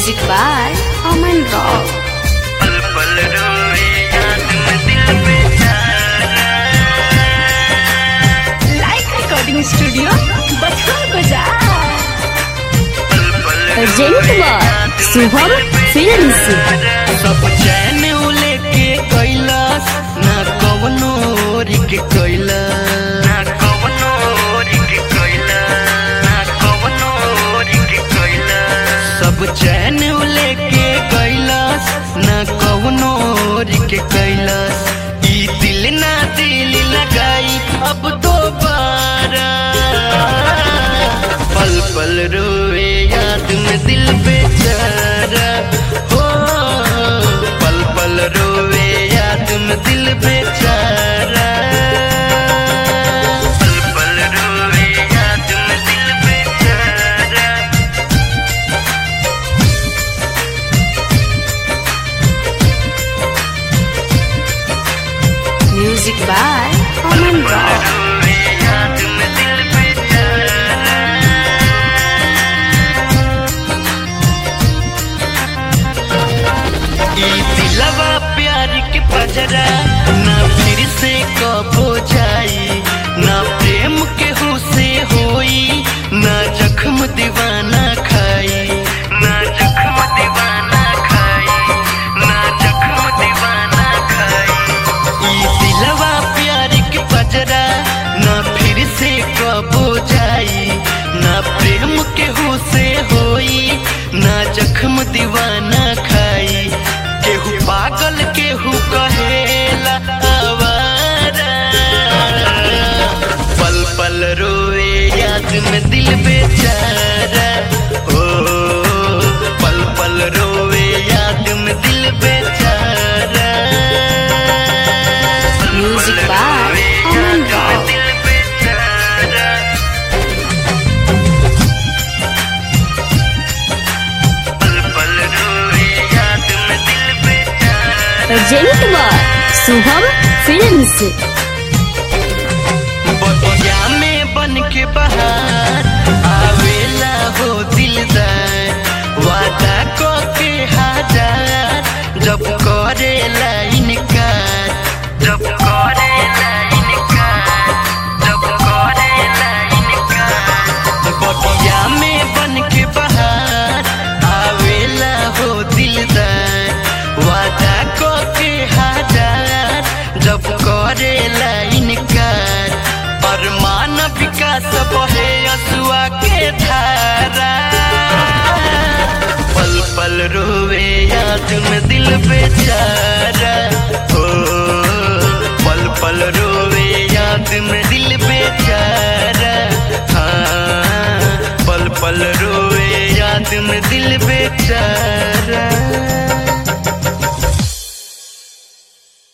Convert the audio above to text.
Music by Aman Rock. पल पल रोए याद में दिल बेचारा Like Recording Studio, Bathur Bazaar. पल पल Present by Subham Films. सब चैन लेके कैलाश ना कवनो रिक कैलाश ना कवनो रिक कैलाश ना कवनो रिक कैलाश सब चैन लेके कैलाश ना कवनो रिक कैलाश ई दिल ना दिल लगाई अब दोबारा पल पल रोए याद में दिल बेचारा हो पल पल रोए याद में दिल बेचारा पल पल रोए याद में दिल बेचारा Music by Aman Rock. रोए याद में दिल बेचारा ई दिलवा प्यार के पजरा ना फिर से कबो जाई ना प्रेम के हो से होई ना जख्म दीवाना खाई ना जख्म दीवाना खाई ना जख्म दीवाना खाई ई दिलवा प्यार के पजरा ना फिर से कबो जाई ना प्रेम के हो से होई ना जख्म दीवाना खाई केहू पागल केहू कहेला आवारा पल पल रोए याद में दिल बेचारा ओ पल पल रोए याद में दिल बेचारा Music by Aman Rock. दिल बेचारा पल पल रोए याद में दिल बेचारा Present by Subham Films. बगिया में बन के बहार आवेला हो दिलदार वादा को के हजार जब करेला इनकार जब करेला इनकार जब करेला इनकार बगिया में बन के बहार आवेला हो दिलदार वादा को के हजार जब करेला इनकार अरमान विकास बहे असुआ के धारा पल पल रोवे याद में दिल बेचारा हो पल पल रोवे याद में दिल बेचारा हाँ पल पल रोवे याद में दिल बेचारा